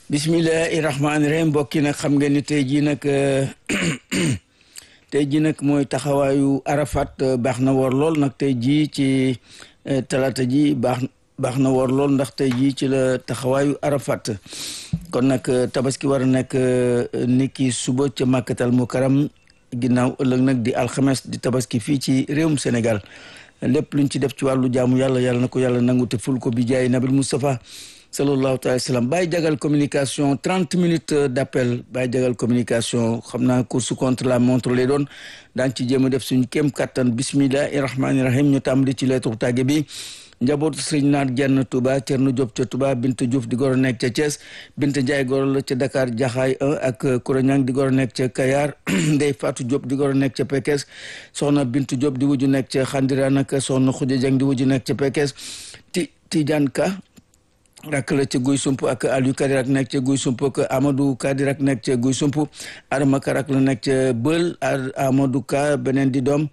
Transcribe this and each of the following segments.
bismillahi rahmaani rahim mbokki nag xam ngeen ni tey jii nag tey jii nag mooy taxawaayu arafat baax na woor lool nag tey jii ci talaata ji baax baax na woor lool ndax tey jii ci la taxawaayu arafat kon nag tabaski war a nekk niki suba ca màkkatal mu karam ginnaaw ëllëg nag di alxames di tabaski fii ci réewum Sénégal lépp luñ ci def ci wàllu jaamu yàlla yàlla na ko yàlla nangu te ful ko bi jaay nabil Moustapha sallallahu taala wa sallam bàyyi jagal communication trente minutes d' appel bàyyi jagal communication xam naa course contre la montre lay doon daan ci jéem a def suñu kéem kattan bismillahi rahmaani rahim ñu tàmbali ci lettre tàgge bi njabootu sëriñ naat jenn Touba Thierno Diop ca Touba Binta Diouf di goro nekk ca Thiès Binta Ndiaye goro la ca Dakar Jaxaay 1 ak Kouraniang di goro nekk ca Kayar Ndey Fatou Diop di goro nekk ca Pekes soxna Bintu Diop di wuju nekk ca Xandira nag soxna Khoudia Dieng di wuju nekk ca Pekes ti Tidiane Ka rak la ca guy sump ak Aliou Kadirak nekk ca guy sump ak Amadou Kadirak nekk ca guy sump Adama Ka rak la nekk ca Bël Amadou Ka beneen di doom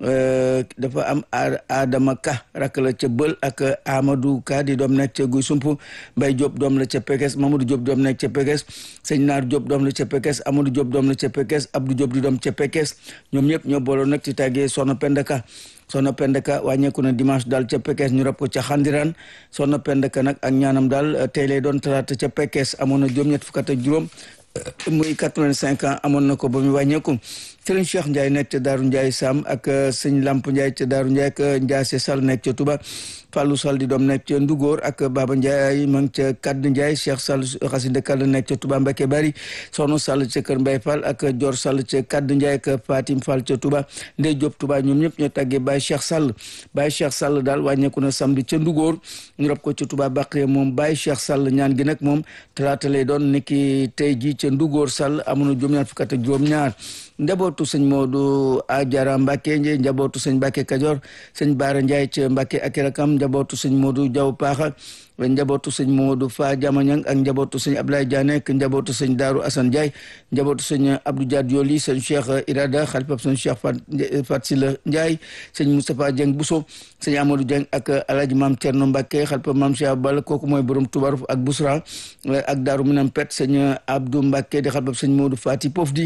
dafa am Adama Ka rak la ca Bël ak Amadou Ka di doom nekk ca guy sump Mbay Diop doom la ca Pekes Mamadou Diop doom nekk ca Pekes Sëñ Naar Diop doom la ca Pekes Amadou Diop doom la ca Pekes Abdou Diop di doom ca Pekes ñoom ñëpp ñoo booloo nag ci tàggee Soxna Pendaka soxna pendeka wàññeeku na dimanche daal ca Pekes ñu rab ko ca xandiraan soxna pendeka nag ak ñaanam daal tey lay doon talaata ca Pekes amoon na juróom-ñett fukk ak juróom muy quatre-vingt-cinq ans amoon na ko ba mu wàññeeku sëriñ Cheikh Ndiaye nekk ca Daaru Ndiaye Sam ak sëñ Lamp Ndiaye ca Daaru Ndiaye ak Ndiasse Sall nekk ca Touba Fallou Sall di doom nekk ca Ndugóor ak Baba Ndiaye ma ngi ca Kadd Ndiaye Cheikh Sall xasida Kadd nekk ca Touba Mbacke Bari Soxna Sall ca Kër Mbay Fall ak Dior Sall ca Kadd Ndiaye ak Fatim Fall ca Touba Ndey Diop Touba ñoom ñëpp ñoo tàggee Baye Cheikh Sall Baye Cheikh Sall daal wàññeeku na samedi ca Ndugóor ñu rob ko ca Touba Baqe moom Baye Cheikh Sall ñaan gi nag moom talaata lay doon niki tey ji ca Ndugóor Sall amoon na juróom-ñaar fukk ak juróom-ñaar njabootu sëñ Modou Ajara Mbacke Ndiaye njabootu sëñ Mbacke Kajoor sëñ Baara Ndiaye ca Mbacke ak rakam njabootu sëñ Modou Diaw Paaxa njabootu sëñ Modou Fa Jamañang ak njabootu sëñ Ablaye Diané ak njabootu sëñ Daaru Assane Ndiaye njabootu sëñ Abdou Diad Yoli sëñ Cheikh Irada xalifab sëñ Cheikh Fat Sila Ndiaye sëñ Moustapha Dieng Bousso sëñ Amadou Dieng ak Alhaji Maam Thierno Mbacke xalifab Maam Cheikh Bal kooku mooy borom Toubarou ak Bousra ak Daaru Minam Pet sëñ Abdou Mbacke di xalifab sëñ Modou Fati Pofdi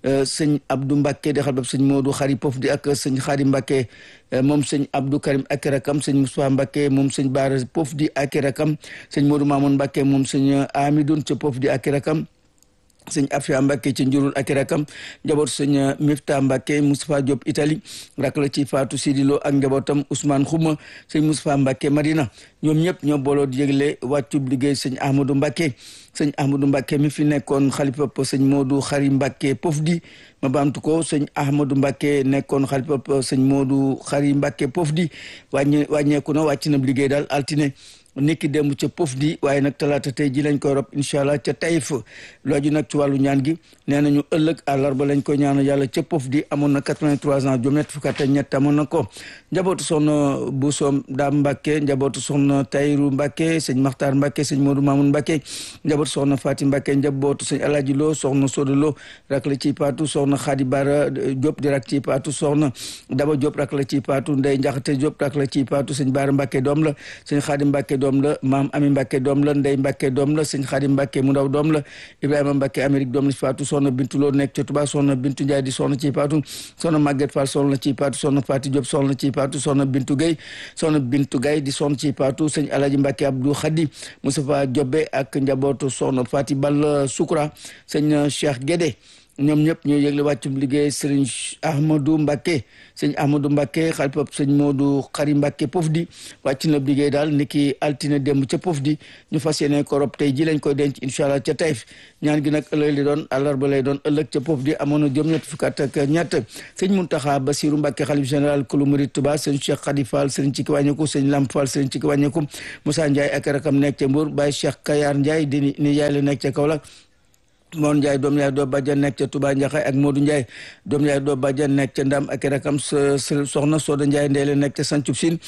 sëñ Abdou Mbacke di xalifab sëñ Modou Xari Pofdi ak sëñ Xari Mbacke moom sëñ Abdou Karim ak rakam sëñ Moustapha Mbacke moom sëñ Baara Pofdi ak rakam sëñ Modou Mamoun Mbacke moom sëñ Amidoun ca Pofdi ak rakam sëñ Afia Mbacke ci njurul ak rakam njabootu sëñ Mifta Mbacke Moustapha Diop Italie rak la ci Fatou Sidilo ak njabootam Ousmane Khouma sëñ Moustapha Mbacke Madina ñoom ñëpp ñoo booloo di yëgle wàccub liggéey sëñ Ahmadou Mbacke sëñ Ahmadou Mbacke mi fi nekkoon xalifa sëñ Modou Xari Mbacke Pofdi ma baamtu ko sëñ Ahmadou Mbacke nekkoon xalifa sëñ Modou Xari Mbacke Pofdi wàññe wàññeeku na wàcc na liggéey daal altine nekki démb ca pof di waaye nag talaata tey ji lañ koy rob incha allah ca tayif looju nag ci wàllu ñaan gi nee nañu ëllëg àllarba lañ koy ñaanal yàlla ca pof di amoon na 83 ans juróom ñett fukk ak ñett amoon na ko njabootu soxna Bousso Daam Mbacke njabootu soxna Tayru Mbacke sëñ Makhtar Mbacke sëñ Modou Mamoun Mbacke njabootu soxna Fatim Mbacke njabootu sëñ Alaaji Lo soxna Sodo Lo rak la ci paatu soxna Khady Bara Diop di rak ci paatu soxna Daba Diop rak la ci paatu Ndey Njaxate Diop rak la ci paatu sëñ Bara Mbacke doom la sëñ Khady Mbacke doom la maam ami Mbacke doom la Ndey Mbacke doom la sëñ Xadim Mbacke mu ndaw doom la Ibrahima Mbacke Amérique doom la ci faatu soxna Bintu Lo nekk ca Touba soxna Bintu Ndiaye di soxna ci faatu soxna Maguette Fall soxna ci faatu soxna Fati Diop soxna ci faatu soxna Bintu Gueye soxna Bintu Gueye di soxna ci faatu sëñ Alaji Mbacke Abdou Khadi Moustapha Diobé ak njabootu soxna Fati Ball Soukra sëñ Cheikh Guédé ñoom ñëpp ñoo yëgle wàccum liggéey sëriñ Ahmadou Mbacke sëñ Ahmadou Mbacke xalifab sëñ Modou Xari Mbacke Pofdi wàcc na liggéey daal niki altine démb ca Pofdi ñu fas yéene ko rob tey ji lañ koy denc incha allah ca Taïf ñaan gi nag ëllëg li doon àllarba lay doon ëllëg ca Pofdi amoon na juróom ñett fukk ak ñett sëñ Muntaxa Basiru Mbacke xalif général kulu murid Touba sëñ Cheikh Khady Fall sëñ Cikki wàññeeku sëñ Lamp Fall sëñ Cikki wàññeeku Moussa Ndiaye ak rakam nekk ca Mbour Baye Cheikh Kayar Ndiaye di ni yaay la nekk ca Kaolack Moon Ndiaye doom yaay doo bàjjan nekk ca Touba Ndiakhaye ak Modou Ndiaye doom yaay doo bàjjan nekk ca Ndam ak rakam soxna Soda Ndiaye ndey la nekk ca Sancub Sine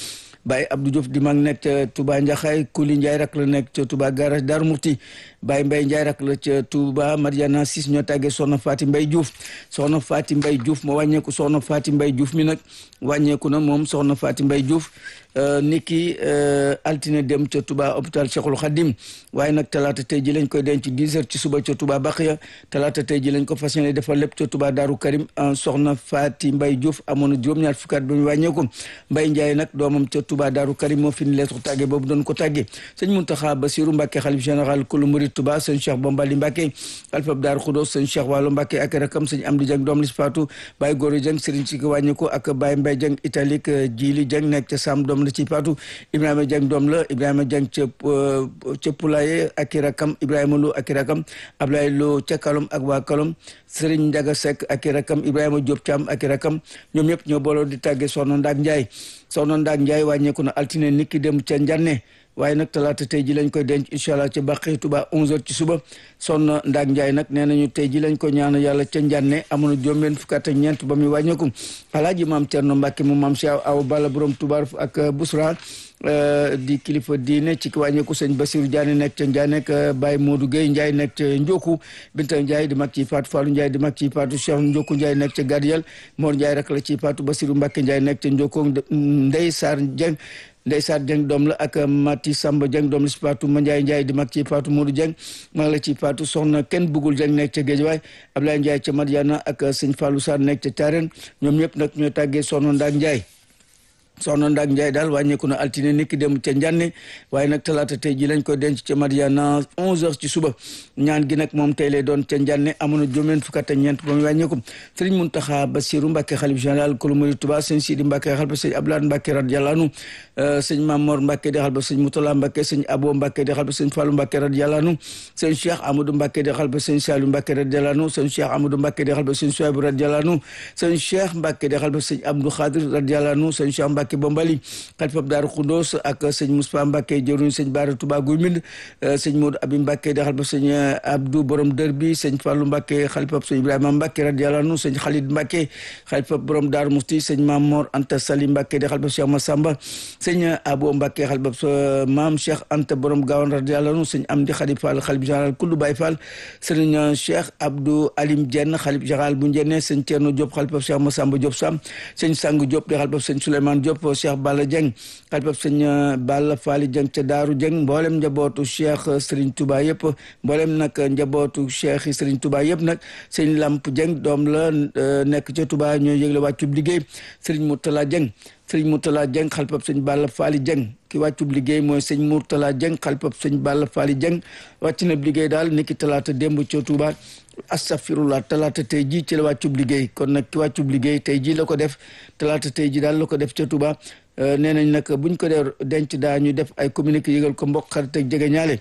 Baye Abdou Diouf di mag nekk ca Touba Njaxaay Kuli Ndiaye rak la nekk ca Touba garage Darou Mouhty Baye Mbaye Ndiaye rak la ca Touba Mariana Sis ñoo tàggee soxna Faati Mbay Diouf soxna Faati Mbay Diouf moo wàññeeku soxna Faati Mbay Diouf mi nag wàññeeku na moom soxna Faati Mbay Diouf niki altine dem ca Touba hôpital Cheikhul Khadim waaye nag talaata tey ji lañ koy denc 10 heures ci suba ca Touba Baxiya talaata tey ji lañ ko fas yéene defal lépp ca Touba Daaru Karim soxna Faati Mbay Diouf amoon na juróom-ñaar fukki at ba mu wàññeeku Mbay Njaay nag doomam ca Touba Daaru Karim moo fi ni leetu tàgge boobu doon ko tàgge sëñ Muntaxa Basiru Mbàkke xalif général kulu murid Touba sëñ Cheikh Bombali Mbàkke alfab Daaru Xudoos sëñ Cheikh Waalo Mbàkke ak rakam sëñ Amdi Jeng doom lis faatu Baye Góora Jeng sëriñ si ko wàññeeku ak Baye Mbay Jeng italique Jili Jeng nekk ca Sam doom la ci faatu Ibrahima Jeng doom la Ibrahima Jeng ca ca Pulaye ak i rakam Ibrahima Lo ak i rakam Ablaye Lo ca Kalom ak waa Kalom Sëriñ Njaga Sekk ak i rakam Ibrahima Diop Thiam ak i rakam ñoom ñëpp ñoo booloo di tàggee Soxna Ndaak Njaay Soxna Ndaak Njaay wàññeeku na altine niki dem ca Njanne waaye nag talaata tey ji lañ koy denc incha allah ca Bàqi Tuba 11h ci suba Soxna Ndaak Njaay nag nee nañu tey ji lañ ko ñaan yàlla ca Njanne amoon na juróom-benn fukk ak ñeent ba muy wàññeeku alaaji maam Cerno Mbàkke mu maam Cheikh Aw Balla borom Tuba ak Busra di kilifa diine ci wàññeeku sëñ Basiru Diané nekk ca Ndiaye nekk Baye Modou Gueye Ndiaye nekk ca Ndioku Binta Ndiaye di mag ci Fatou Fallou Ndiaye di mag ci Fatou Cheikh Ndioku Ndiaye nekk ca Gadiel Mor Ndiaye rek la ci Fatou Basiru Mbacke Ndiaye nekk ca Ndioku Ndey Sarr Dieng Ndey Sarr Dieng doom la ak Mati Samba Dieng doom la ci Fatou Mandiaye Ndiaye di mag ci Fatou Modou Dieng mag la ci Fatou soxna kenn bugul Dieng nekk ca Guédiawaye Ablaye Ndiaye ca Madiana ak sëñ Fallou Sarr nekk ca Thiarène ñoom ñëpp nag ñoo tàggee soxna Ndaak Ndiaye soxna Ndak Ndiaye daal wàññeeku na altine niki dem ca Njanne waaye nag talaata tey ji lañ ko denc ca Madiana 11h ci suba ñaan gi nag moom tey lay doon ca Njanne amoon na juróom fukk ak ñeent ba mu wàññeeku Sëriñ Muntaxa Basiru Mbàkke xalif général kulu murid Tuubaa sëñ Sidi Mbàkke xalba sëñ Abdoulaye Mbàkke radiyallaahu anhu sëñ Mamor Mbàkke di xalba sëñ Mutala Mbàkke sëñ Abo Mbàkke di xalba sëñ Fallu Mbàkke radiyallaahu anhu sëñ Cheikh Amadou Mbàkke di xalba sëñ Saliou Mbàkke radiyallaahu anhu sëñ Cheikh Amadou Mbàkke di xalba sëñ Suwaybu radiyallaahu anhu sëñ Cheikh Mbàkke di xalba sëñ Abdou Khadir radiyallaahu anhu sëñ Cheikh Mbàkke Bombali xalifab Daaru Xuddoos ak sëñ Moustapha Mbacke jëruñ sëñ Baara Touba Guy Mbind sëñ Modou Abi Mbacke di xalifab sëñ Abdou borom dër bi sëñ Fallou Mbacke xalifab sëñ Ibrahima Mbacke radiyallahu anhu sëñ Khalid Mbacke xalifab borom Daaru Musti sëñ Mamor Anta Sali Mbacke di xalifab Cheikh Massamba sëñ Abo Mbacke xalifab Maam Cheikh Anta borom Gawan radiyallahu anhu sëñ Amdi Khadi Fall xalif général kullu Baye Fall sëñ Cheikh Abdou Alim Dieng xalif général bu Njenne sëñ Thierno Diop xalifab Cheikh Massamba Diop Sam sëñ Sang Diop di xalifab sëñ Souleymane Diop Cheikh Balla Dieng xalifab sëñ Balla Faali Jeng ca Daaru Jeng mboolem njabootu Cheikh Serigne Touba yëpp mboolem nag njabootu Cheikh yi Serigne Touba yëpp nag sëñ Lamp Jeng doom la nekk ca Touba ñoo yëgle wàccub liggéey Serigne Mourtala Jeng sëñ Mourtala Jeng xalifab sëñ Balla Faali Jeng ki wàccub liggéey mooy sëñ Mourtala Jeng xalifab sëñ Balla Faali Jeng wàcc na liggéey daal niki talaata démb ca Touba astafirullah talaata tey jii ci la wàccub liggéey kon nag ki wàccub liggéey tey jii la ko def talaata tey jii daal la ko def ca Touba nee nañ nag buñ ko dee denc daa ñu def ay communiqué yëgal ko mbokk xarit ak jege ñaale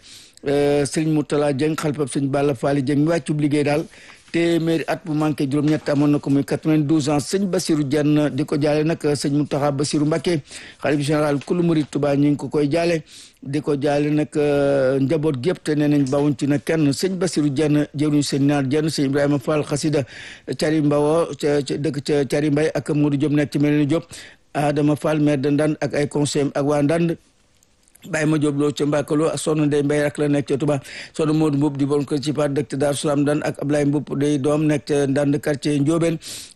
sëñ Mourtala Jeng xalifab sëñ Balla Faali Jeng mi wàccub liggéey daal téeméeri at bu manqué juróom-ñett amoon na ko muy 92 ans sëñ Basiru Jenn di ko jaale nag sëñ Mountakha Basiru Mbacké xalif général kulu murid Touba ñu ngi ko koy jaale di ko jaale nag njaboot gépp te nee nañ bawuñ ci nag kenn sëñ Basiru Jenn jëruñ sëñ naar Jenn sëñ Ibrahima Fall xasida cari mbawo ca dëkk ca cari mbay ak Modou Diop nekk ci mel ni Diop Adama Fall maire de Ndande ak ay conseil ak waa Ndande Baye ma Diop loo ca Mbakalo ak soxna Ndeye Mbaye rek la nekk ca Touba soxna Modou Mboup di bon ko ci part dëkk Daaru Salaam dan ak Ablaye Mboup di doom nekk ca Ndande quartier Ndiobène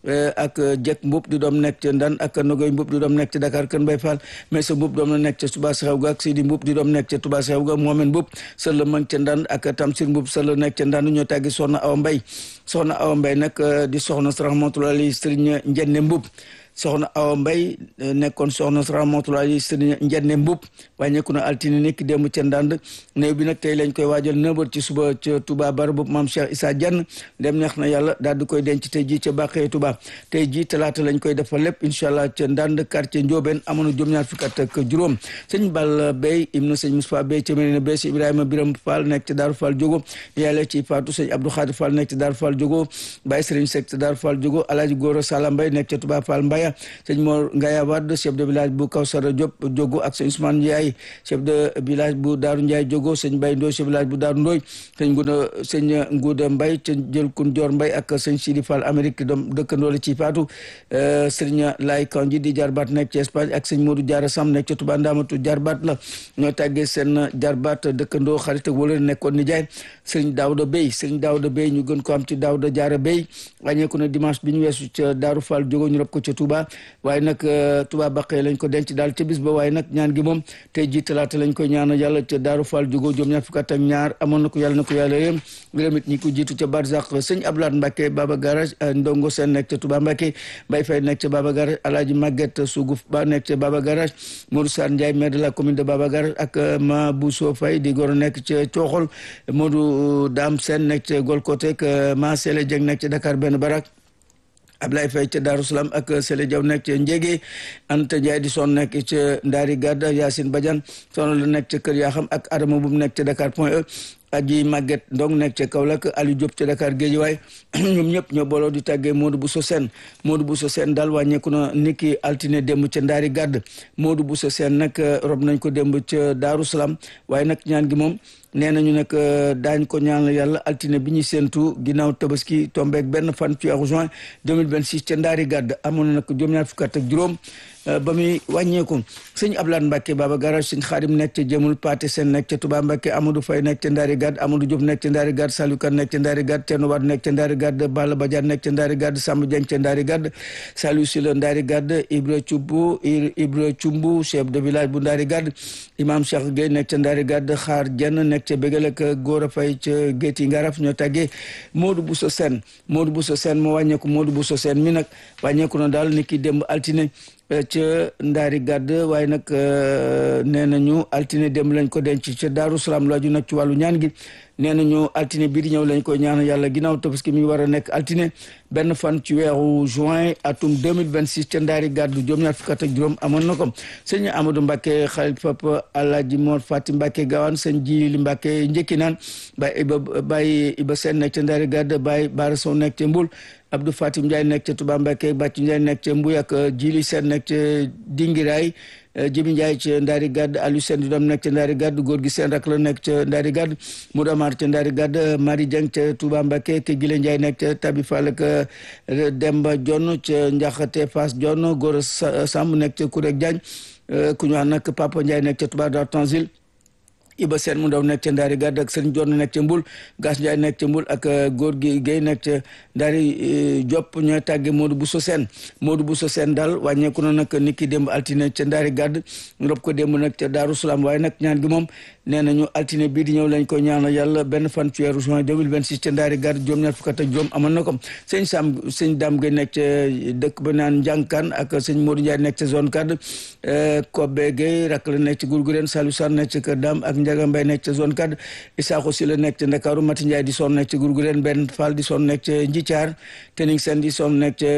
ak Jek Mboup di doom nekk ca Ndande ak Nogoy Mboup di doom nekk ca Dakar Kër Mbaye Fall mais sa Mboup doom la nekk ca Touba Xew ga ak Sidi Mboup di doom nekk ca Touba Xew ga Mohamed Mboup sër la mag ca Ndande ak Tamsir Mboup sër la nekk ca Ndande ñoo tàggi soxna Awa Mbaye soxna Awa Mbaye nag di soxna rahmatullahi Serigne Njenne Mboup soxna Awa Mbay nekkoon soxna rahmatullahi sëriñ Njenne Mbub wàññeeku na altine nekk démb ca Ndande néew bi nag tey lañ koy waajal neuf heures ci suba ca Touba bar boobu maam Cheikh Issa Diagne dem neex na yàlla daal di koy denc tey jii ca Bàqee Touba tey jii talaata lañ koy defal lépp incha allah ca Ndande quartier Ndiobène amoon na juróom-ñaar fukki at ak juróom sëñ Balla Bey im na sëñ Moustapha Bey ca Medina Bey si Ibrahima Biram Fall nekk ca Daaru Fall Jogo yàlla ci Fatou sëñ Abdou Khadir Fall nekk ca Daaru Fall Jogo Baye Sëriñ Seck ca Daaru Fall Jogo Alaaji Góora Sala Mbay nekk ca Touba Fall Mbaya Ngaya sëñ Mor Ngaya Wade chef de village bu Kawsara Diop Diogo ak sëñ Ousmane Ndiaye chef de village bu Daaru Ndiaye Diogo sëñ Mbaye Ndoy chef de village bu Daaru Ndoy sëñ Nguda sëñ Nguda Mbaye ca jël kun Dior Mbaye ak sëñ Sidi Fall Amérique doom dëkkandoo la ci faatu sëñ Laay Kanji di jarbaat nekk ci Espagne ak sëñ Modou Diarra Sam nekk ca Touba Ndamatu jarbaat la ñoo tàggee seen jarbaat dëkkandoo xarit ak wala nekkoon nijaay sëñ Daouda Bey sëñ Daouda Bey ñu gën ko am ci Daouda Diarra Bey wàññeeku na dimanche bi ñu weesu ca Daaru Fall jógo ñu rob ko ca Touba waaye nag Touba Baqee lañ ko denc daal ca bis ba waaye nag ñaan gi moom tey ji talaata lañ koy ñaanal yàlla ca Daaru Fall jógo juróom ñaar fukk ak ñaar amoon na ko yàlla na ko yàlla yëm ngërëm it ñi ko jiitu ca Barzak sëñ Ablaat Mbacke Baba Garage Ndongo Sène nekk ca Touba Mbacke Mbaye Faye nekk ca Baba Garage Alaaji Maguette Sougou Ba nekk ca Baba Garage Modou Sarr Ndiaye maire de la commune de Baba Garage ak Ma Bousso Faye di goro nekk ca Cooxol Modou Dame Sène nekk ca Golkote ak Ma Sele Dieng nekk ca Dakar benn barak Ablaye Faye ca Darou Salam ak Sele Diaw nekk ca Njége Anta Ndiaye di son nekk ca Ndaari Gadda Yacine Badiane sono la nekk ca Kër Yaxam ak Adama bu nekk ca Dakar point e aji Maguette Ndong nekk ca Kaolack Aliou Diop ca Dakar Guédiawaye ñoom ñëpp ñoo booloo di tàggee Modou Bousso Sène Modou Bousso Sène daal wàññeeku na niki altine démb ca Ndaari Gadd Modou Bousso Sène nag rob nañ ko démb ca Daaru Salaam waaye nag ñaan gi moom nee nañu nag daañ ko ñaan yàlla altine bi ñu séentu ginnaaw tabaski tombeek benn fan ci weeru juin 2026 ca Ndaari Gadd amoon na nag juróom-ñaar fukk ak juróom ba muy wàññeeku sëñ Ablaat Mbacke Baba Garage sëñ Xaadim nekk ca Jëmul Paate Seen nekk ca Touba Mbacke Amadou Faye nekk ca Ndaari Gadd Amadou Diop nekk ca Ndaari Gadd Saliou Kane nekk ca Ndaari Gadd Thierno Wade nekk ca Ndaari Gadd Balla Badiane nekk ca Ndaari Gadd Samba Dieng ca Ndaari Gadd Saliou Sylla Ndaari Gadd Ibra Cumbu Ibra Cumbu chef de village bu Ndaari Gadd Imam Cheikh Gueye nekk ca Ndaari Gadd Xaar Jenn nekk ca Bégal ak Góora Faye ca Géeti Ngaraf ñoo tàggee Modou Bousso Sène Modou Bousso Sène moo wàññeeku Modou Bousso Sène mi nag wàññeeku na daal ni ki démb altine ca ndaari gàdd waaye nag nee nañu altine dem lañ ko denc ca Daaru Salaam laaju nag ci wàllu ñaan gi nee nañu altine bii di ñëw lañ koy ñaan yàlla ginnaaw tabaski mi war a nekk altine benn fan ci weeru juin atum 2026 ca ndaari gàddu juróom ñaar fukk ak juróom amoon na ko sëñ Amadou Mbacke xalit papa Alaaji Mor Fati Mbacke Gawane sëñ Jili Mbacke njëkki naan Baye Iba Baye Iba Sène nekk ca ndaari gàdd Baye Bara Sow nekk ca Mbul Abdou Fatim Ndiaye nekk ca Touba Mbacke Bàcc Ndiaye nekk ca Mbuy ak Jili Sène nekk ca Dingiraay Jibi Ndiaye ca Ndaari Gadd Aliou Sène di doom nekk ca Ndaari Gadd góor gi seen rak la nekk ca Ndaari Gadd Modou Amar ca Ndaari Gadd Marie Dieng ca Touba Mbacke ke Gile Ndiaye nekk ca Tabi Fall ak Demba Jonn ca Njaxate Fass Jonn Gora Samb nekk ca Kurek Diagne ku ñu wax nag Papa Ndiaye nekk ca Touba Dar Tanzil Iba Sène mu ndaw nekk ca Ndaari Gadd ak Sëriñ Jonn nekk ca Mbul Gas Ndiaye nekk ca Mbul ak góor gi Guèye nekk ca Ndaari Diop ñooy tàgge Modou Bousso Sène Modou Bousso Sène daal wàññeeku na nag ni ki démb altine ca Ndaari Gadd ñu rob ko démb nag ca Daaru Salaam waaye nag ñaan gi moom nee nañu altine bii di ñëw lañ ko ñaanal yàlla benn fan ci weeru juin 2026 ca Ndaari Gadd juróom ñaar fukk ak juróom amoon na ko sëñ Sam sëñ Dame Gueye nekk ca dëkk ba naan Njànkaan ak sëñ Modou Ndiaye nekk ca zone 4 Kobe Gueye rak la nekk ci Gourgourène Salou Sarr nekk ca Kër Dame ak Ndiaga Mbaye nekk ca zone 4 Isaaxo si la nekk ca Ndakaaru Mati Ndiaye di son nekk ca Gourgourène benn Fall di son nekk ca Njithiar Tening Sène di son nekk ca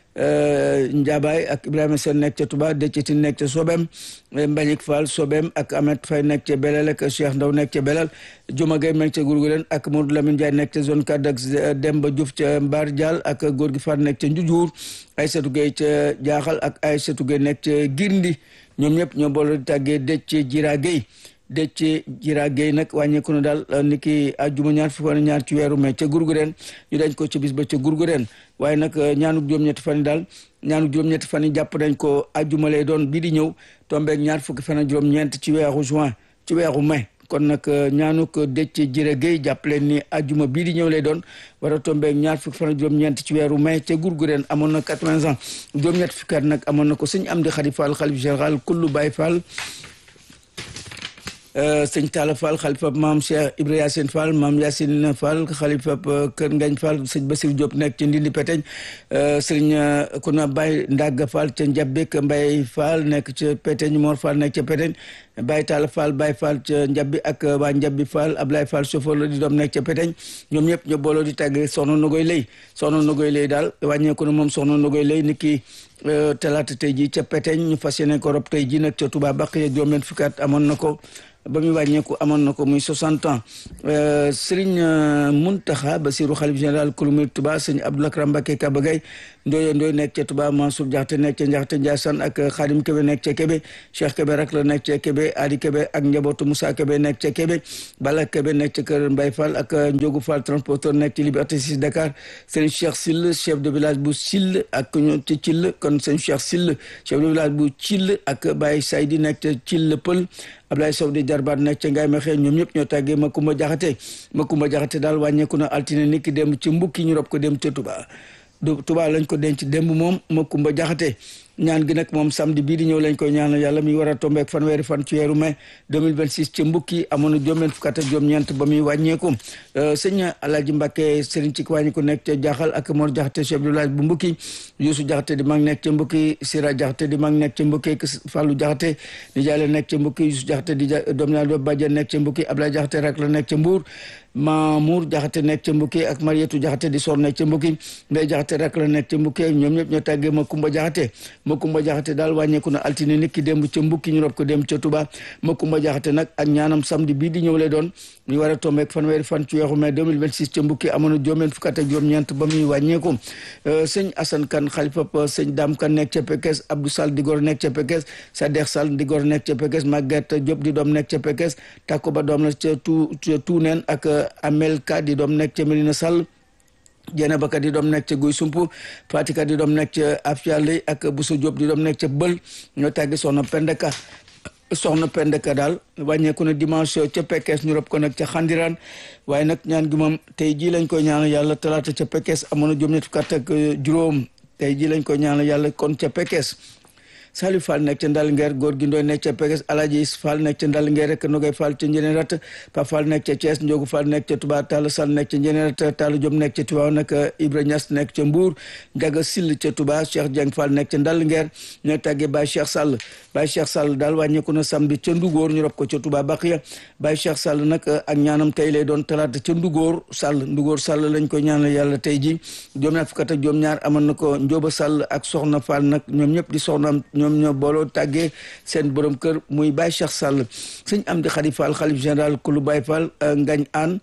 Njabaay ak Ibrahima Sène nekk ca Touba Déthiétine nekk ca Sobem Mbagnick Fall Sobem ak Ahmed Faye nekk ca Belal ak Cheikh Ndaw nekk ca Belal Juma Gueye nekk ca Gourgourène ak Modou Lamine Ndiaye nekk ca zone 4 ak Demba Diouf ca Mbar Dial ak góor gi Fall nekk ca Njujuur Aïssatou Gueye ca Jaaxal ak Aïssatou Gueye nekk ca Girndi ñoom ñëpp ñoo boole di tàggee Déthié Jira Gueye Déthié Jira Gueye nag wàññeeku na daal ni ki àjjuma ñaar fukk ñaar ci weeru mai ca Gourgourène ñu dañ ko ci bis ba ca Gourgourène waaye nag ñaanu juróom-ñetti fan yi daal ñaanu juróom-ñetti fan yi jàpp nañ ko àjjuma lay doon bii di ñëw tombeeg ñaar fukki fan ak juróom-ñeent ci weeru juin ci weeru mai kon nag ñaanu ko Déthié Jira Gueye jàpp leen ni àjjuma bii di ñëw lay doon war a tombeeg ñaar fukki fan ak juróom-ñeent ci weeru mai ca Gourgourène amoon na 80 ans juróom-ñetti fukki at nag amoon na ko sëñ Amdi Khady Fall xalif général kullu Baye Fall sëñ Talla Fall xalifa maam Cheikh Ibrahima Yacine Fall maam Yacine Fall xalifa Kër Ngañ Fall sëñ Basir Diop nekk ci Ndindi Peteñ sëñ Kuna Baye Ndaga Fall ca Njabik Mbaye Fall nekk ca Peteñ Mor Fall nekk ca Peteñ Baye Talla Fall Baye Fall ca Njabi ak waa Njabi Fall Ablaye Fall chauffeur la di doom nekk ca Peteñ ñoom ñëpp ñoo booloo di tàgge soxna Nogoy Lay soxna Nogoy Lay daal wàññeeku na moom soxna Nogoy Lay ni ki talaata tey ji ca Peteñ ñu fas yéene ko rob tey ji nag ca Touba Baqiya juróom-benn fukki at amoon na ko ba muy wàññeeku amoon na ko muy 60 ans Serigne Mountakha Bassirou xalif général kulu murid Touba sëñ Abdou Lakram Mbacké Kabagay Ndoye Ndoye nekk ca Touba Mansour Jaxate nekk ca Njaxate Ndiassane ak Khadim Kebe nekk ca Kebe Cheikh Kebe rak la nekk ca Kebe Adi Kebe ak njabootu Moussa Kebe nekk ca Kebe Bala Kebe nekk ca Kër Mbaye Fall ak Ndiogu Fall transporteur nekk ci Liberté 6 Dakar sëñ Cheikh Sill chef de village bu Sill ak ñoom ci Thill kon sëñ Cheikh Sill chef de village bu Thill ak Baye Saydi nekk ca Thill Pël Ablaye Sow di jarbaat nekk ca Ngaye Mexe ñoom ñëpp ñoo tàggee Makumba Jaxate Makumba Jaxate daal wàññeeku na altine nit ki dem ci mbukki ñu rob ko dem ca Touba Touba lañ ko denc démb moom Makumba Jaxate ñaan gi nag moom samedi bii di ñëw lañ koy ñaanal yàlla mi war a tombeek fanweeri fan ci weeru mai 2026 ci mbukki amoon na juróom-benn fukk ak juróom-ñeent ba muy wàññeeku sëñ Alaaji Mbàkke sëriñ ci wàññi ko nekk ca Jaxal ak Mor Jaxate chef de village bu mbukki Yuusu Jaxate di mag nekk ca mbukki Sira Jaxate di mag nekk ca mbukki Fàllu Jaxate di jaale nekk ca mbukki Yuusu Jaxate di doom naa do bàjjen nekk ca mbukki Ablaye Jaxate rak la nekk ca Mbuur Mamour Jaxate nekk ca mbukki ak Marietu Jaxate di sor nekk ca mbukki Ndey Jaxate rak la nekk ca mbukki ñoom ñëpp ñoo tàggee Makumba Jaxate Makumba Jaxate daal wàññeeku na altine nit ki démb ca mbukki ñu rob ko démb ca Touba Makumba Jaxate nag ak ñaanam samedi bii di ñëw lay doon ñu war a tombeek fanweeri fan ci weeru mai 2026 ca mbukki amoon na juróom-benn fukk ak juróom-ñeent ba muy wàññeeku sëñ Assane Kane xalifa sëñ Dame Kane nekk ca Pekes Abdou Sall di gor nekk ca Pekes Sadex Sall di gor nekk ca Pekes Maguette Diop di doom nekk ca Pekes Takko Ba doom la ca tu Tuuneen ak Amel Ka di doom nekk ca Medina Sall Jeena Baka di doom nekk ca Guy Sumpu Fatika di doom nekk ca Afiale ak Bousso Diop di doom nekk ca Bël ñoo tàggi soxna Pendeka soxna Pendeka daal wàññeeku na dimanche ca Pekes ñu rob ko nag ca Xandiraan waaye nag ñaan gi moom tey jii lañ koy ñaanal yàlla talaata ca Pekes amoon na juróom ñett fukk ak juróom tey jii lañ koy ñaanal yàlla kon ca Pekes Salif Fall nekk ca Ndalngeer góor gi ndooy nekk ca Pekes Alaji Fall nekk ca Ndalngeer rek Nogay Fall ca Njëneen Rat Pa Fall nekk ca Thiès Ndiogu Fall nekk ca Touba Talla Sall nekk ca Njëneen Rat Talla Diop nekk ca Touba nag Ibra Niass nekk ca Mbour Njaga Sill ca Touba Cheikh Dieng Fall nekk ca Ndalngeer ñoo tàggee Baye Cheikh Sall Baye Cheikh Sall daal wàññeeku na samedi ca Ndugóor ñu rob ko ca Touba Baqiya Baye Cheikh Sall nag ak ñaanam tey lay doon talaata ca Ndugóor Sall Ndugóor Sall lañ koy ñaanal yàlla tey ji juróom ñaar fukk ak juróom ñaar amoon na ko Njóoba Sall ak Soxna Fall nag ñoom ñëpp di soxnaam ñoom ñoo booloo tàggee seen borom kër muy Baye Cheikh Sall sëñ Amdi Khady Fall xalif général kulu Baye Fall Ngañ Aan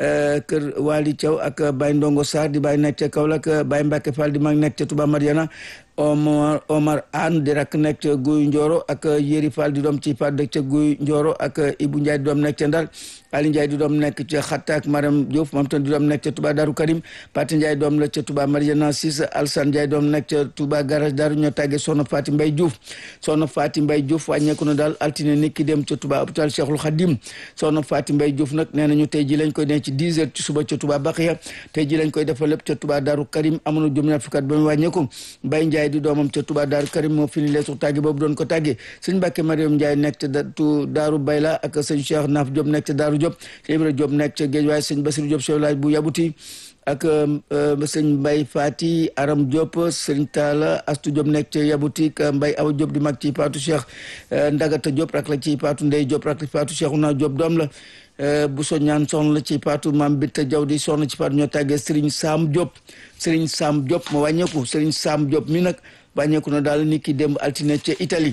kër Waly Thiaw ak Baye Ndongo Sarr di Baye nekk ca Kaolack Baye Mbacke Fall di mag nekk ca Touba Mariana Omar Omar Anne di rak nekk ca Guy Ndioro ak Yéri Fall di doom ci Paat dëkk ca Guy Ndioro ak Ibou Ndiaye di doom nekk ca Ndar Ali Ndiaye di doom nekk ca Xatta ak Maram Diouf moom tam di doom nekk ca Touba Darou Karim Pati Ndiaye doom la ca Touba Mariana Sis Alsan Ndiaye doom nekk ca Touba Garage Darou ñoo tàggee Soxna Faati Mbay Diouf Soxna Faati Mbay Diouf wàññeeku na daal altine nit ki dem ca Touba hôpital Cheikhul Khadim Soxna Faati Mbay Diouf nag nee nañu tey ji lañ koy denc ci 10 heures ci suba ca Touba Baxiya tey ji lañ koy defal lépp ca Touba Darou Karim amoon na juróom-ñaar fukki at ba mu wàññeeku Mbay Ndiaye di doomam ca Touba Daaru Karim moo fini leesu tàgge boobu doon ko tàgge sëñ Mbàkke Mariam Ndiaye nekk ca Daaru Bayla ak sëñ Cheikh Naaf Diop nekk ca Daaru Diop sëñ Ibra Diop nekk ca Géej waaye sëñ Basiru Diop chef bu Yabuti ak sëñ Mbay Fati Aram Diop sëñ Talla Astu Diop nekk ca Yabuti ak Mbay Awa Diop di mag ci Paatu Cheikh Ndagata Diop rak la ci Paatu Ndey Diop rak la ci Paatu Cheikhouna Diop doom la bu so ñaan soxna la ci Paatu Maam Binta Jaw di soxna ci Paatu ñoo tàggee Sëriñ Saam Diop Sëriñ Saam Diop ma wàññeeku Sëriñ Saam Diop mi nag wàññeeku na daal ni ki démb altine ca Italie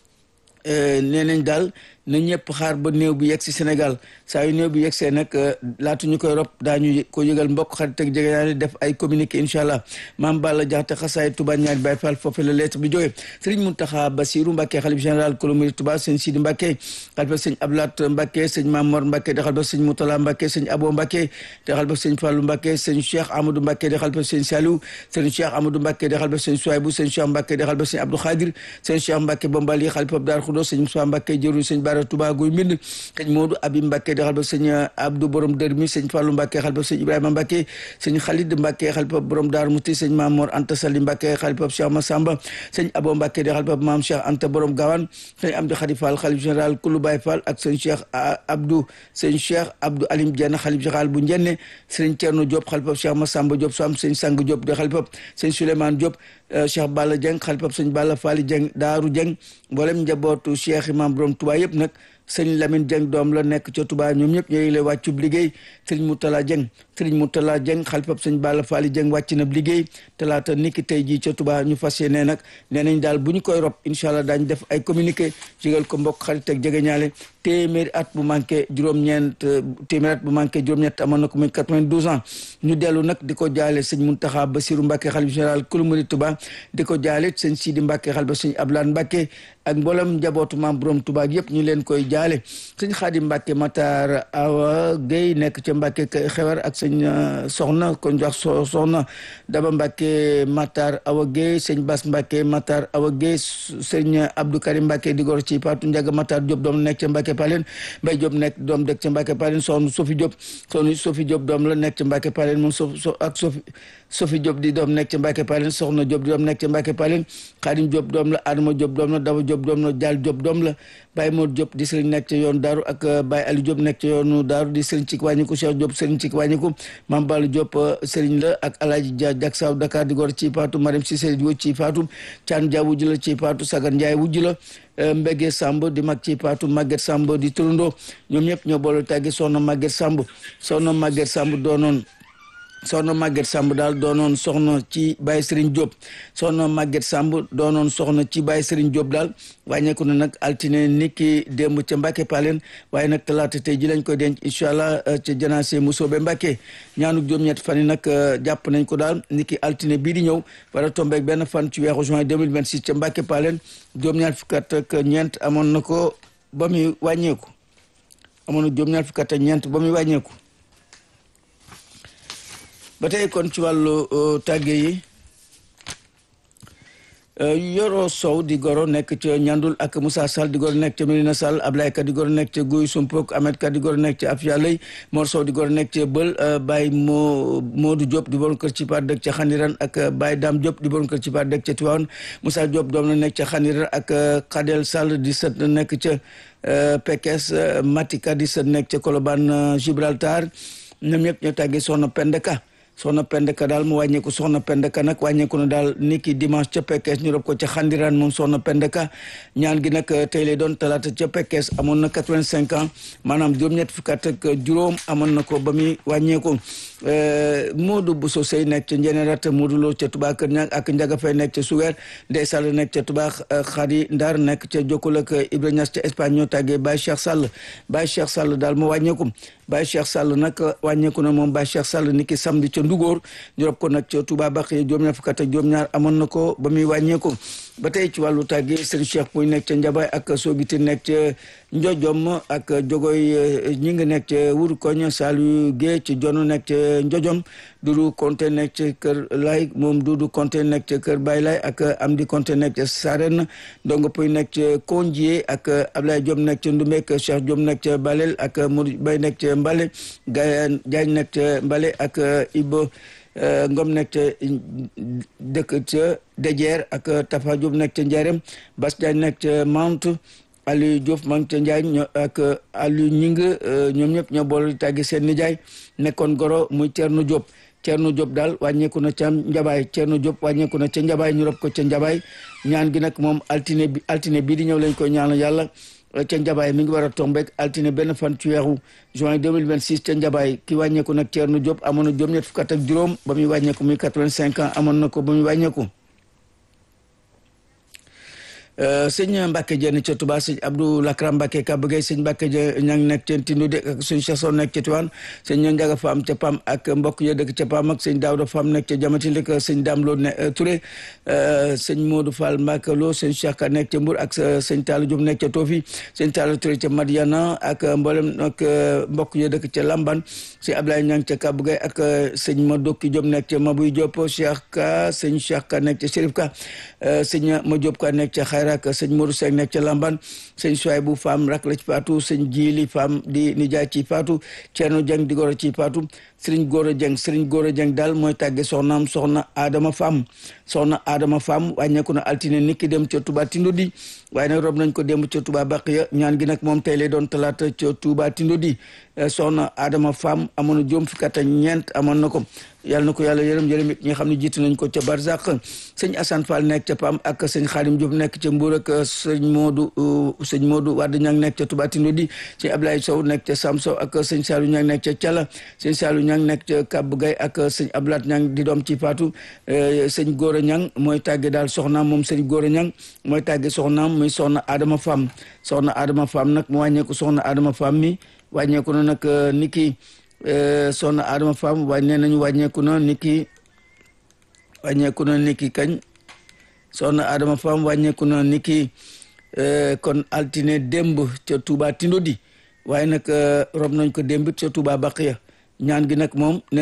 nee nañ daal na ñëpp xaar ba néew bi yegg si Sénégal saa yu néew bi yegg see nag laatu ñu koy rob daañu ko yëgal mbokk xarit ak jege naa def ay communiqué incha allah maam Balla Jaxate xasaay Touba ñaari Baay Fall foofu la lettre bi jógee Serigne Mountakha Bassirou Mbacké xalif général kolomiri Touba sëñ Sidi Mbacké xalifa sëñ Abdoulaat Mbacké sëñ Mamor Mbacké di xalifa sëñ Moutala Mbacké sëñ Abo Mbacké di xalifa sëñ Fallou Mbacké sëñ Cheikh Amadou Mbacké di xalifa sëñ Saliou sëñ Cheikh Amadou Mbacké di xalifa sëñ Souaibou sëñ Cheikh Mbacké di xalifa sëñ Abdou Khadir sëñ Cheikh Mbacké Bombali xalifa Dar Khoudoss sëñ Moussa Mbacké jëru sëñ Bara Touba Guy Mbind sëñ Modou Abi Mbacké di xalifa sëñ Abdou borom dër mi sëñ Fallou Mbacké xalifa sëñ Ibrahima Mbacké sëñ Khalid Mbacké xalifa borom Dar Mouti sëñ Mamor Anta Sali Mbacké xalifa Cheikh Massamba sëñ Abo Mbacké di xalifa Maam Cheikh Anta borom Gawane sëñ Amdi Khadi Fall xalif général Koulou Baye Fall ak sëñ Cheikh Abdou sëñ Cheikh Abdou Alim Diène xalif général bu Njenne sëñ Thierno Diop xalifa Cheikh Massamba Diop Sam sëñ Sang Diop di xalifa sëñ Souleymane Diop Cheikh Balla Dieng xalifa sëñ Balla Fally Dieng Daaru Dieng mboolem njabootu Cheikh Imam borom Touba yëpp nag sëñ Lamine Dieng doom la nekk ca Touba ñoom ñëpp ñooy lay wàccub liggéey sëriñ Moutala Dieng sëriñ Moutala Dieng xalifab sëñ Balla Fally Dieng wàcc na liggéey talaata niki tey jii ca Touba ñu fas yéene nag nee nañ daal bu ñu koy rob incha allah daañu def ay communiqué jégal ko mbokk xarit ak jegeñaale téeméeri at bu manqué juróom-ñeent téeméeri at bu manqué juróom-ñett amoon na ko muy 92 ans ñu dellu nag di ko jaale sëñ Muntaxa Basiru Mbàkke xalif général kulu murid Tuba di ko jaale sëñ Sidi Mbàkke xal ba sëñ Ablaan Mbàkke ak mboolem njabootu maam borom Tuba yëpp ñu leen koy jaale sëñ Xaadim Mbàkke Matar Awa Guèye nekk ca Mbàkke xewar ak sëñ soxna ko jox soxna Daba Mbàkke Matar Awa Guèye sëñ Bas Mbàkke Matar Awa Guèye sëñ Abdou Karim Mbàkke di gor ci Paatu Njaga Matar Diop doom nekk ca Mbàkke Palen Mbay Diop nekk doom dëkk ca Mbàkke Palen soxna Sofi Diop soxna Sofi Diop doom la nekk ca Mbàkke Palen moom so ak Sofi Sofi Diop di doom nekk ca Mbàkke Palen soxna Diop di doom nekk ca Mbàkke Palen Xaadim Diop doom la Adama Diop doom la Daba Diop doom la Jaal Diop doom la Baye Mor Diop di sëriñ nekk ca yoonu Daaru ak Baye Ali Diop nekk ca yoonu Daaru di sëriñ ci wàññiku Cheikh Diop sëriñ ci wàññiku Mame Balla Diop sëriñ la ak Alaaji Dia Jak Saw Dakar di gor ci Faatu Mariam Cissé di ci Faatu Caan Dia wujj la ci Faatu Sagar Ndiaye wujj la Mbege Samb di mag ci Faatu Maguette Samb di turandoo ñoom ñëpp ñoo boole tàggi soxna Maguette Samb soxna Maguette Samb doonoon soxna Maguette Samb daal doonoon soxna ci Baye Serigne Diop soxna Maguette Samb doonoon soxna ci Baye Serigne Diop daal wàññeeku na nag altine niki démb ca Mbacke Palen waaye nag talaata tey ji lañ koy denc incha allah ca janaase Musoobe Mbacke ñaanu juróom-ñett fan yi nag jàpp nañ ko daal niki altine bii di ñëw war a tombeeg benn fan ci weeru juin 2026 ca Mbacke Palen juróom-ñaar fukki at ak ñeent amoon na ko ba muy wàññeeku amoon na juróom-ñaar fukki at ak ñeent ba muy wàññeeku. ba tey kon ci wàllu tàgge yi Yoro Sow di goro nekk ca Ñandul ak Moussa Sall di goro nekk ca Medina Sall Ablaye Ka di goro nekk ca Guy Sumpok Ahmed Ka di goro nekk ca Afia Lay Mor Sow di goro nekk ca Bël Baye Mo Modou Diop di borom kër ci par dëkk ca Xaniran ak Baye Dame Diop di borom kër ci par dëkk ca Tivaouane Moussa Diop doom la nekk ca Xaniran ak Khadel Sall di sët nekk ca Pekes Matika di sët nekk ca Colobane Gibraltar ñoom ñëpp ñoo tàggee soxna Pendeka soxna pendeka daal mu wàññeeku soxna pendeka nag wàññeeku na daal niki dimanche ca Pekes ñu rob ko ca xandiraan moom soxna pendeka ñaan gi nag tey lay doon talaata ca Pekes amoon na quatre-vingt-cinq ans maanaam juróom-ñett fukk ak juróom amoon na ko ba muy wàññeeku Modou Bousso Sey nekk ca Njénérat Modou Lo ca Touba Kër Ñang ak Njaga Fay nekk ca Sugeer Ndey Sall nekk ca Touba Xari Ndar nekk ca Jokkul ak Ibra Ñas ca Espagne ñoo tàggee Baye Cheikh Sall Baye Cheikh Sall daal mu wàññeeku Baye Cheikh Sall nag wàññeeku na moom Baye Cheikh Sall niki samedi ca Ndugóor ñu rob ko nag ca Touba Baxiya juróom-ñaar fukk ak juróom-ñaar amoon na ko ba muy wàññeeku ba tey ci wàllu tàgge Serigne Cheikh Pouy nekk ca Njabaay ak Sogiti nekk ca Njojom ak Jogoy ñi ngi nekk ca Wuru Koñ Saliou Guèye ci Jono nekk ca Njojom Dudu Konte nekk ca Kër Lay moom Dudu Konte nekk ca Kër Bay Lay ak Amdi Konte nekk ca Sarène Ndongo Pouy nekk ca Kondié ak Ablaye Diop nekk ca Ndumek Cheikh Diop nekk ca Balel ak Modou Bay nekk ca Mbale Gaye Diagne nekk ca Mbale ak Ibo Ngom nekk ca dëkk ca Dejeer ak Tafa Diop nekk ca Njarem Bas Diagne nekk ca Mount Aliou Diouf maa ngi ca Njaañ ak Aliou Ñing ñoom ñëpp ñoo boole tàggi seen nijaay nekkoon goro muy Thierno Diop Thierno Diop daal wàññeeku na ca Njabaay Thierno Diop wàññeeku na ca Njabaay ñu rob ko ca Njabaay ñaan gi nag moom altine bi altine bii di ñëw lañ koy ñaanal yàlla ca Njabaay mi ngi war a tombeek altine benn fan ci weeru juin 2026 ca Njabaay ki wàññeeku nag Thierno Diop amoon na juróom-ñett fukk ak juróom ba muy wàññeeku muy 85 ans amoon na ko ba muy wàññeeku sëñ Mbacke Dieng ca Touba sëñ Abdou Lakram Mbacke Kabagay sëñ Mbacke Dieng ña ngi nekk ca Tindoudi ak sëñ Cheikh Sow nekk ca Tiwaan sëñ Ndiaga Fam ca Pam ak mbokk ya dëkk ca Pam ak sëñ Daouda Fam nekk ca Jamati ak sëñ Dame Lo ne Touré sëñ Modou Fall Mbacke Lo sëñ Cheikh Ka nekk ca Mbour ak sëñ Talla Diop nekk ca Tofi sëñ Talla Touré ca Madiana ak mboolem ak mbokk ya dëkk ca Lamban sëñ Ablaye Niang ca Kabagay ak sëñ Madoki Diop nekk ca Mabouy Diop Cheikh Ka sëñ Cheikh Ka nekk ca Chérif Ka sëñ Ma Diop Ka nekk ca rak sëñ Modou Seck nekk ca Lamban sëñ Souaybou Fam rak la ci Fatou sëñ Jili Fam di nijaay ci Fatou Thierno Dieng di goro ci Fatou Serigne Gora Dieng Serigne Gora Dieng daal mooy tàgge soxnaam soxna Adama Fam soxna Adama Fam wàññeeku na altine niki dem ca Touba Tindodi waaye nag rob nañ ko dem ca Touba Baqiya ñaan gi nag moom tey lay doon talaata ca Touba Tindodi soxna Adama Fam amoon na juróom fukki at ak ñeent amoon na ko yàlla na ko yàlla yërëm yërëm it ñi nga xam ne jiitu nañ ko ca Barzak sëñ Assane Fall nekk ca Pam ak sëñ Khadim Diop nekk ca Mbour ak sëñ Modou sëñ Modou Wade Ñang nekk ca Touba Tindodi sëñ Ablaye Sow nekk ca Sam Sow ak sëñ Saliou Ñang nekk ca Thiala sëñ Saliou Ñang nekk ca Kab Gay ak sëñ Ablat Ñang di doom ci Fatou sëñ Gora Ñang mooy tàgge daal soxnaam moom sëñ Gora Ñang mooy tàgge soxnaam muy soxna Adama Fam soxna Adama Fam nag mu wàññeeku soxna Adama Fam mi wàññeeku na nag niki soxna Adama Fam waaye nee nañu wàññeeku na niki wàññeeku na niki kañ soxna Adama Fam wàññeeku na niki kon altine démb ca Touba Tindodi waaye nag rob nañ ko démb ca Touba Baqiya ñaan gi nag moom